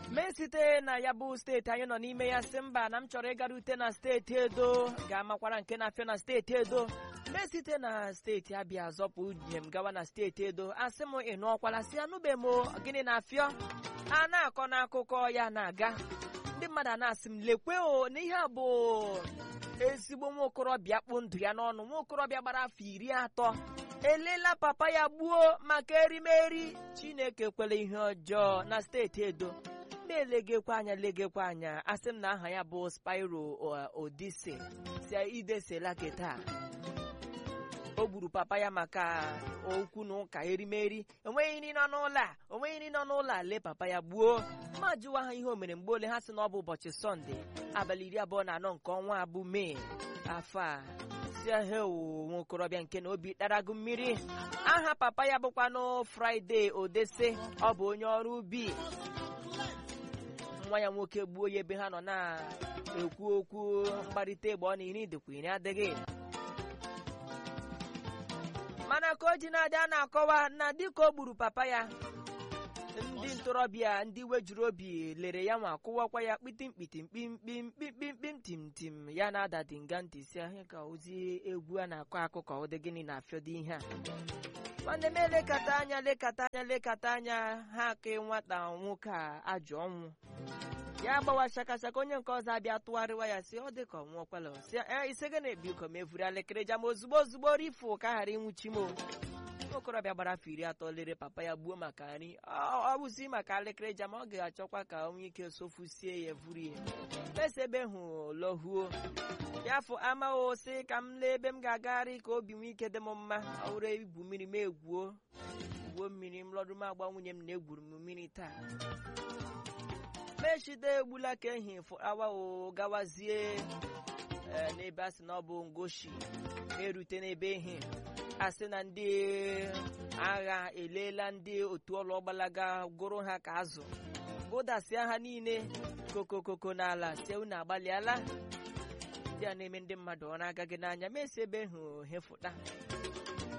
mee site na ya bụ steeti anyị nọ n'ime ya sị mba na m chọrọ ịgarute na steeti edo ga-amakwara nke na-afịa na steeti edo mee site na steeti abịa zọpụ njem gawa na steeti edo asị m ị nụọkwala si anụbe m gịnị na-afịọ a na-akọ n'akụkọ ya na-aga ndị mmadụ a na-asị m lekwe o na ihe a bụ ezigbo nwa okorobịa kpụ ndụ ya n'ọnụ nwa okorobịa gbara afọ iri atọ elela papa ya gbuo maka erimeri chineke kwere ihe ọjọọ na steeti edo na-elegekwa anya legekwa anya asị m na aha ya bụ Spyro Odise si idesela keta o gburu papa ya maka okwu na ụka erimeri enweghị nri nọ n'ụlọ a onweghị nri nọ n'ụlọ a lee papa ya gbuo ma jụwa ha ihe o mere mgbe ole ha sị na ọ bụ ụbọchị sọnde abalị iri abụọ na anọ nke ọnwa abụ mee afọ a si hewo nwa okorobịa nke na obi ɗarago mmiri aha papa ya bụkwanụ Fraịde Odese ọ bụ onye ọrụ ubi nwa ya nwoke gbuo ya ebe ha nọ na-ekwu okwu mkparịta egbe ọ na iri dịkwa iri adịghị mana ka o ji na-adị a na-akọwa na dịka o gburu papa ya ndị ntorobịa ndị wejuru obi lere ya nwa kụwakwa ya kpitimkpitimkpimkpimkpimkpim tim tim ya na-ada dinga ntị si ahịa ka ozi egwu a na-akọ akụkọ ụdị gịnị na-afịọdụ ihe a nwanne m elekata anya lekata anya lekata anya ha ka nwata nwoke a ajọ ọnwụ ya gbawa shakashaka onye nke ọzọ abịa tụgharịwa ya si ọ dị ka ọnwụ ọkwala si ise gị na-ebi ko ma evuru elekere jam ozugbo ozugbo rifu ka ghara ịnwụchi m okorobịa gbara afọ iri atọ lere papa ya gbuo maka nri ọ bụzi maka elekere jam ọ ga-achọkwa ka onye ike sofusie ya vuru ya mesa ebe hụ lohuo ya fụ amaghị sị ka m lee ebe m ga-agagharị ka obi nwee ike dị m mma ọ bụrụ igwu mmiri m egwuo gwuo mmiri m lọdụ m agba nwunye m na-egwuru m mmiri taa mechide egbula ka ehi awa gawazie n'ebe a sị na ọ bụ ngoshi erute n'ebe ehi asị na ndị agha eleela ndị otu ọlụ gbalaga gụrụ ha ka azụ gụdasịa ha niile kokokoko n'ala sie unu agbalịala ndị a na-eme ndị mmadụ ọ na-agaghị n'anya mesi ebe hụ hefụta